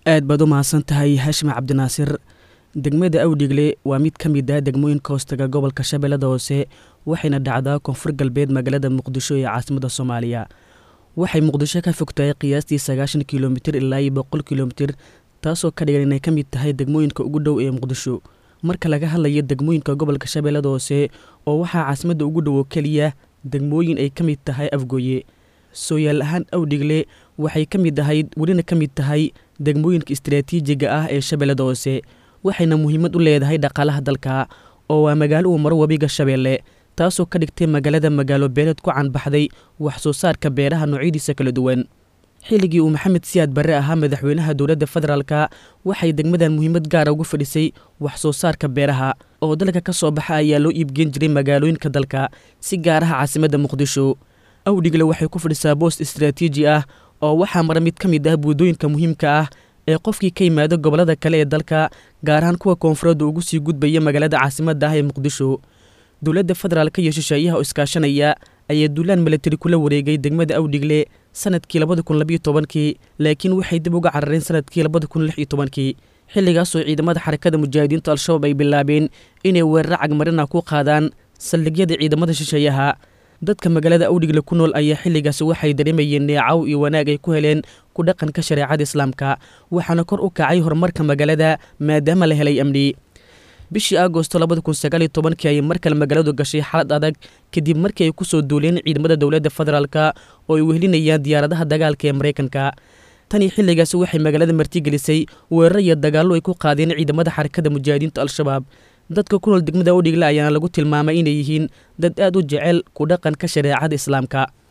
aad baad u mahadsan tahay haashim cabdinaasir degmada awdhigle waa mid ka mid ah degmooyinka hoostaga gobolka shabeellada hoose waxayna dhacdaa koonfur galbeed magaalada muqdisho ee caasimada soomaaliya waxay muqdisho ka fog tahay qiyaastii sagaashan kilomitir ilaa iyo boqol kilomitir taasoo ka dhigan inay ka mid tahay degmooyinka ugu dhow ee muqdisho marka laga hadlayo degmooyinka gobolka shabeellada hoose oo waxaa caasimadda ugu dhow oo keliya degmooyin ay ka mid tahay afgooye sooyaal ahaan awdhigle waxay ka mid ahayd welina ka mid tahay degmooyinka istaraatiijiga ah ee shabeellada hoose waxayna muhiimad u leedahay dhaqaalaha dalka oo waa magaalo uu maro webiga shabeelle taasoo ka dhigtay magaalada magaalo beeleed ku canbaxday wax soo saarka beeraha noocyadiisa kala duwan xilligii uu maxamed siyaad barre ahaa madaxweynaha dowladda federaalka waxay degmadan muhiimad gaara ugu fadhisay wax soo saarka beeraha oo dalka ka soo baxa ayaa loo iibgeen jiray magaalooyinka dalka si gaar ah caasimadda muqdisho awdhigle waxay ku fadhisaa boost istaraatiiji ah oo waxaa mara mid ka mid ah buudooyinka muhiimka ah ee qofkii ka yimaado gobollada kale ee dalka gaar ahaan kuwa koonfureedda ugu sii gudbaya magaalada caasimadda ah ee muqdisho dowladda federaalka iyo shisheeyaha oo iskaashanaya ayaa duulaan milatari kula wareegay degmada awdhigle sanadkii labada kun labiyo tobankii laakiin waxay dib uga carareen sanadkii labada kun lix iyo tobankii xilligaasoo ciidamada xarakada mujaahidiinta al-shabaab ay bilaabeen inay weeraro cagmarina ku qaadaan saldhigyada ciidamada shisheeyaha dadka magaalada awdhigle ku nool ayaa xilligaasi waxay dareemayeen neecaw iyo wanaag ay ku heleen ku dhaqanka shareecada islaamka waxaana kor u kacay horumarka magaalada maadaama la helay amni bishii agosto labada kun sagaaliyo tobankii ayay mar kale magaaladu gashay xaalad adag kadib markii ay ku soo duuleen ciidamada dowladda federaalka oo ay wehelinayaan diyaaradaha dagaalka ee maraykanka tanii xilligaasi waxay magaalada martigelisay weeraro iyo dagaallo ay ku qaadeen ciidamada xarakada mujaahidiinta al-shabaab dadka ku nool degmada awdhigle ayaana lagu tilmaamay inay yihiin dad aad u jecel ku dhaqanka shareecada islaamka